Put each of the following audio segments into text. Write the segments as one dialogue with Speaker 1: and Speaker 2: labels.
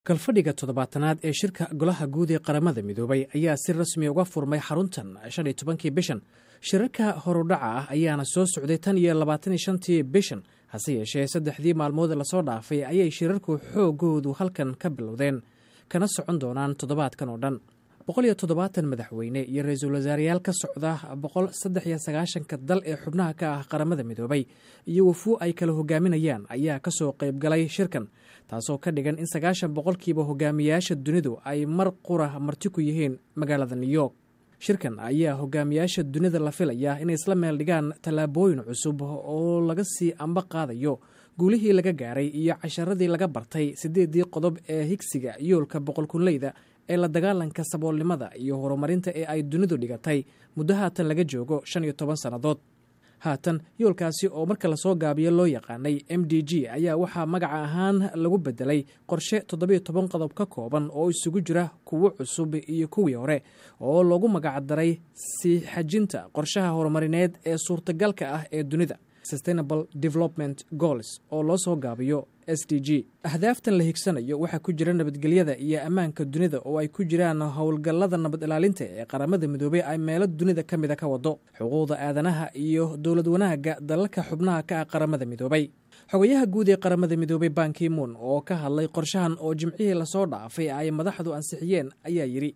Speaker 1: kalfadhiga toddobaatanaad ee shirka golaha guud ee qaramada midoobay ayaa si rasmi uga furmay xaruntan shan iyo tobankii bishan shirarka horudhaca ah ayaana soo socday tan iyo labaataniyo shantii bishan hase yeeshee saddexdii maalmood lasoo dhaafay ayay shirarku xoogoodu halkan ka bilowdeen kana socon doonaan toddobaadkan oo dhan boqol iyo toddobaatan madaxweyne iyo ra-iisul wasaarayaal ka socda boqol saddex iyo sagaashanka dal ee xubnaha ka ah qaramada midoobay iyo wafuu ay kala hogaaminayaan ayaa kasoo qaybgalay shirkan taasoo ka dhigan in sagaashan boqolkiiba hogaamiyaasha dunidu ay mar qura marti ku yihiin magaalada new york shirkan ayaa hogaamiyaasha dunida la filayaa inay isla meel dhigaan tallaabooyin cusub oo laga sii amba qaadayo guulihii laga gaaray iyo casharadii laga bartay siddeeddii qodob ee higsiga yoolka boqolkunleyda ee la dagaalanka saboolnimada iyo horumarinta ee ay dunidu dhigatay muddo haatan laga joogo shan iyo toban sannadood haatan yoolkaasi oo marka lasoo gaabiyo loo yaqaanay m d g ayaa waxaa magaca ahaan lagu bedelay qorshe toddobiyo toban qodob ka kooban oo isugu jira kuwo cusub iyo kuwii hore oo loogu magacdaray sii xajinta qorshaha horumarineed ee suurtagalka ah ee dunida sustainable development goals oo loo soo gaabiyo s d g ahdaaftan la higsanayo waxaa ku jira nabadgelyada iyo ammaanka dunida oo ay ku jiraan howlgallada nabad ilaalinta ee qaramada midoobey ay meelo dunida ka mida ka wado xuquuqda aadanaha iyo dowlad wanaagga dalalka xubnaha ka ah qaramada midoobay xogayaha guud ee qaramada midoobey bankimuun oo ka hadlay qorshahan oo jimcihii lasoo dhaafay ay madaxdu ansixiyeen ayaa yidhi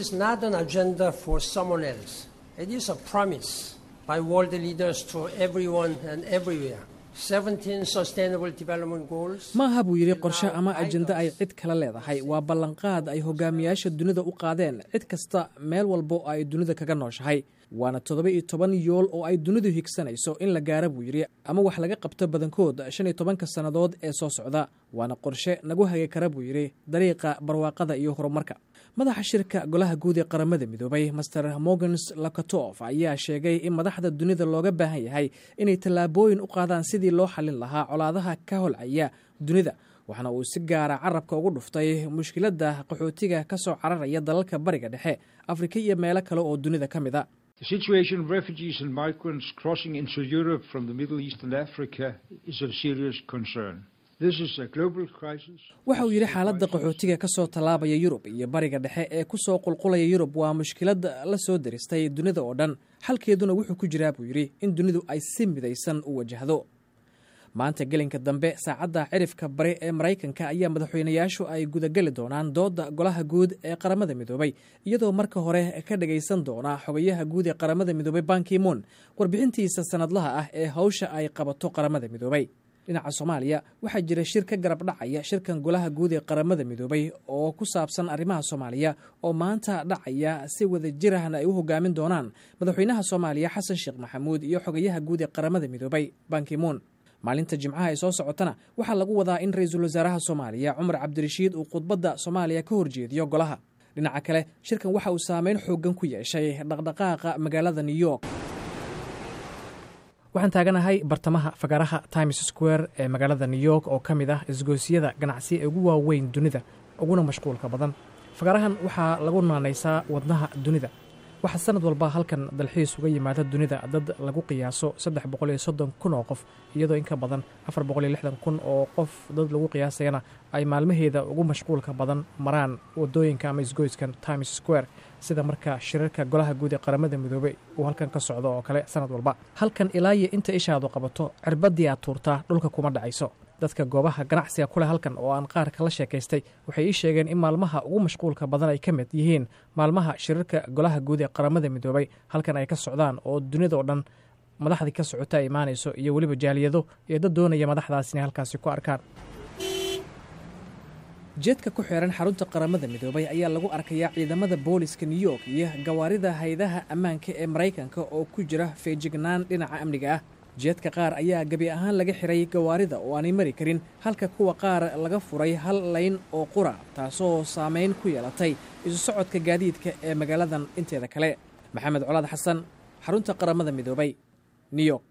Speaker 2: by world leaders to everyone and everywhere.
Speaker 1: ma aha buu yidhi qorshe ama ajenda ay cid kale leedahay waa ballanqaad ay hogaamiyaasha dunida u qaadeen cid kasta meel walba oo ay dunida kaga nooshahay waana toddoba iyo toban yool oo ay dunidu higsanayso in la gaara buu yidhi ama wax laga qabto badankood shan iyo tobanka sannadood ee soo socda waana qorshe nagu hagi kara buu yidhi dariiqa barwaaqada iyo horumarka madaxa shirka golaha guud ee qaramada midoobay master morgans lakatof ayaa sheegay in madaxda dunida looga baahan yahay inay tallaabooyin u qaadaan sidii loo xallin lahaa colaadaha ka holcaya dunida waxaana uu si gaara carabka ugu dhuftay mushkiladda qaxootiga ka soo cararaya dalalka bariga dhexe afrika iyo meelo kale oo dunida ka mid a waxa uu yidhi xaaladda qaxootiga ka soo tallaabaya yurub iyo bariga dhexe ee ku soo qulqulaya yurub waa mushkilad la soo deristay dunida oo dhan xalkeeduna wuxuu ku jiraa buu yidhi in dunidu ay si midaysan u wajahdo maanta gelinka dambe saacadda cirifka bari ee maraykanka ayaa madaxweynayaashu ay gudageli doonaan doodda golaha guud ee qaramada midoobay iyadoo marka hore ka dhagaysan doona xogayaha guud ee qaramada midoobay bankimuun warbixintiisa sanadlaha ah ee hawsha ay qabato qaramada midoobay dhinaca soomaaliya waxaa jira shir ka garab dhacaya shirkan golaha guud ee qaramada midoobay oo ku saabsan arrimaha soomaaliya oo maanta dhacaya si wada jirahna ay u hogaamin doonaan madaxweynaha soomaaliya xasan sheekh maxamuud iyo xogayaha guud ee qaramada midoobay bankimuun maalinta jimcaha ay soo socotana waxaa lagu wadaa in ra-iisul wasaaraha soomaaliya cumar cabdirashiid uu khudbadda soomaaliya ka horjeediyo golaha dhinaca kale shirkan waxa uu saameyn xoogan ku yeeshay dhaqdhaqaaqa magaalada new york waxaan taaganahay bartamaha fagaaraha times square ee magaalada new york oo ka mid ah isgoosiyada ganacsi ee ugu waaweyn dunida uguna mashquulka badan fagaarahan waxaa lagu naanaysaa wadnaha dunida waxaa sanad walba halkan dalxiis uga yimaada dunida dad lagu qiyaaso saddex boqol iyo soddon kun oo qof iyadoo in ka badan afar boqol iyo lixdan kun oo qof dad lagu qiyaasayana ay maalmaheeda ugu mashquulka badan maraan wadooyinka ama isgoyskan times square sida marka shirarka golaha guud ee qaramada midoobey uu halkan ka socdo oo kale sanad walba halkan ilaa iyo inta ishaadu qabato cirbadii aad tuurtaa dhulka kuma dhacayso dadka goobaha ganacsiga kuleh halkan oo aan qaar kala sheekaystay waxay ii sheegeen in maalmaha ugu mashquulka badan ay ka mid yihiin maalmaha shirarka golaha guud ee qaramada midoobay halkan ay ka socdaan oo dunida oo dhan madaxdii ka socota ay imaanayso iyo weliba jaaliyado iyo dad doonaya madaxdaas inay halkaasi ku arkaan jeedka ku xiran xarunta qaramada midoobay ayaa lagu arkayaa ciidamada booliska new york iyo gawaarida haydaha ammaanka ee maraykanka oo ku jira feejignaan dhinaca amniga ah jeedka qaar ayaa gebi ahaan laga xiray gawaarida oo aanay mari karin halka kuwa qaar laga furay hal layn oo qura taasoo saamayn ku yeelatay isu socodka gaadiidka ee magaaladan inteeda kale maxamed colaad xasan xarunta qaramada midoobay new york